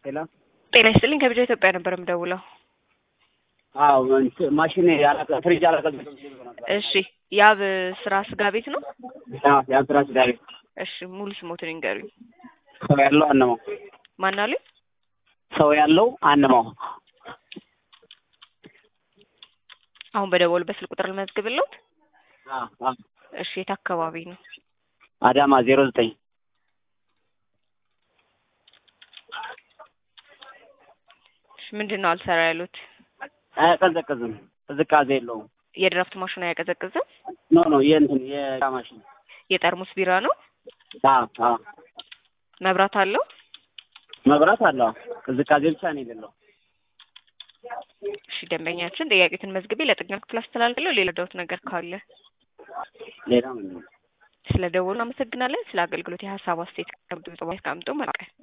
ሄሎ ጤና ይስጥልኝ ከቢጃ ኢትዮጵያ ነበር የምደውለው። አዎ እንትን ማሽኔ ያላቀ- ፍሪጅ አላቀዘቀዘም ነበር። እሺ ያብ ስራ ስጋ ቤት ነው? አዎ የአስራ ስዳሪ እሺ ሙሉ ስሞትን ይንገሩኝ። ሰው ያለው አንማው ማን አሉኝ? ሰው ያለው አንማው አሁን በደወሉበት ስልክ ቁጥር ልመዝግብልዎት? አዎ አዎ እሺ የት አካባቢ ነው? አዳማ ዜሮ ዘጠኝ እሺ ምንድን ነው አልሰራ ያሉት? አያቀዘቅዝም ቅዝቃዜ የለውም የድራፍት ማሽኑ አያቀዘቅዝም? ኖ ኖ የእንትን የእቃ ማሽን የጠርሙስ ቢራ ነው? አዎ አዎ መብራት አለው? መብራት አለው ቅዝቃዜ ብቻ ነው የሌለው እሺ ደንበኛችን ጥያቄትን መዝግቤ ለጥገና ክፍል አስተላልፋለሁ። ሌላ ዳውት ነገር ካለ ሌላ ምንድን ነው ስለ ደወሉ አመሰግናለን። ስለ አገልግሎት የሀሳብ አስተያየት ከምጡ መልቀቅ